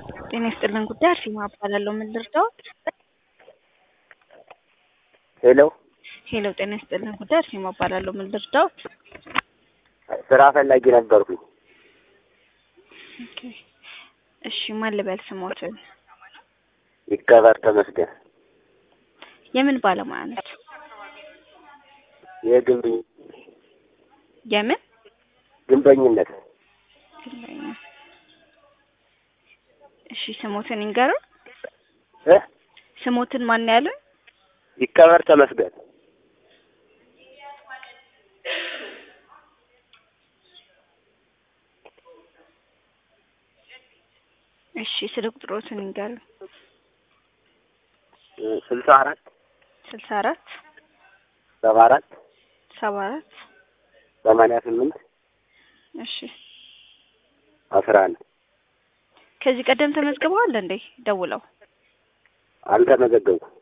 ጤና ይስጥልን ጉዳይ አርሴማ እባላለሁ። ምን ልርዳዎት? ሄሎ ሄሎ ጤና ይስጥልን ጉዳይ አርሴማ እባላለሁ። ምን ልርዳዎት? ስራ ፈላጊ ነበርኩኝ። ኦኬ እሺ ማን ልበል ስሞትን? ይከበር ተመስገን። የምን ባለሙያ ነች? የግንብ የምን ግንበኝነት ግንበኛ? እሺ ስሞትን ይንገሩ። እ ስሞትን ማን ያለ? ይከበር ተመስገን። እሺ ስልክ ቁጥሮትን ይንገሩ። ስልሳ አራት ስልሳ አራት ሰባ አራት ሰባ አራት ሰማንያ ስምንት እሺ አስራ አንድ ከዚህ ቀደም ተመዝግበዋል እንዴ? ደውለው አልተመዘገብኩም።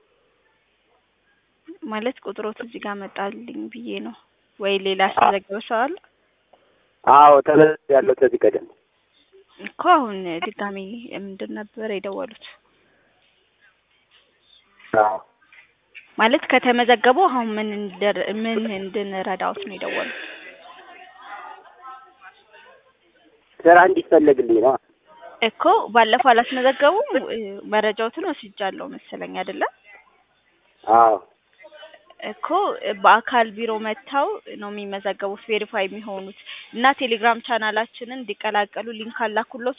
ማለት ቁጥሮት እዚህ ጋር መጣልኝ ብዬ ነው ወይ ሌላ ያስመዘገበ ሰው አለ? አዎ ተመዝግቤያለሁ ከዚህ ቀደም። እኮ አሁን ድጋሚ ምንድን ነበር የደወሉት? አዎ ማለት ከተመዘገቡ አሁን ምን እንደር ምን እንድንረዳዎት ነው የደወሉት? ስራ እንዲፈለግልኝ ነው። እኮ ባለፈው አላስመዘገቡም። እ፣ መረጃዎትን ወስጃለሁ መሰለኝ አይደለም? አዎ እኮ በአካል ቢሮ መጥተው ነው የሚመዘገቡት ቬሪፋይ የሚሆኑት እና ቴሌግራም ቻናላችንን እንዲቀላቀሉ ሊንክ አላኩሎት።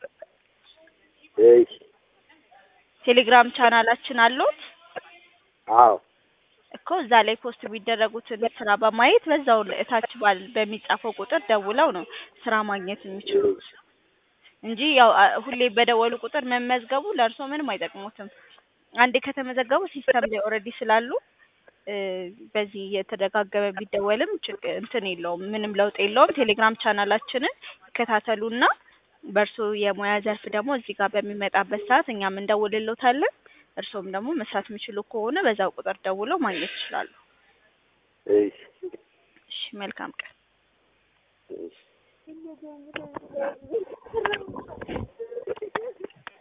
እሺ ቴሌግራም ቻናላችን አለዎት? አዎ እኮ እዛ ላይ ፖስት የሚደረጉትን ስራ በማየት በዛው እታች ባል በሚጻፈው ቁጥር ደውለው ነው ስራ ማግኘት የሚችሉት እንጂ ያው አ- ሁሌ በደወሉ ቁጥር መመዝገቡ ለእርሶ ምንም አይጠቅሙትም። አንዴ ከተመዘገቡ ሲስተም ላይ ኦልሬዲ ስላሉ እ፣ በዚህ የተደጋገመ ቢደወልም ችግ እንትን የለውም፣ ምንም ለውጥ የለውም። ቴሌግራም ቻናላችንን ይከታተሉና በእርሶ የሙያ ዘርፍ ደግሞ እዚህ ጋር በሚመጣበት ሰዓት እኛም እንደውልሎታለን። እርሶም ደግሞ መስራት የሚችሉ ከሆነ በዛው ቁጥር ደውለው ማግኘት ይችላሉ። እሺ እሺ፣ መልካም ቀን። እሺ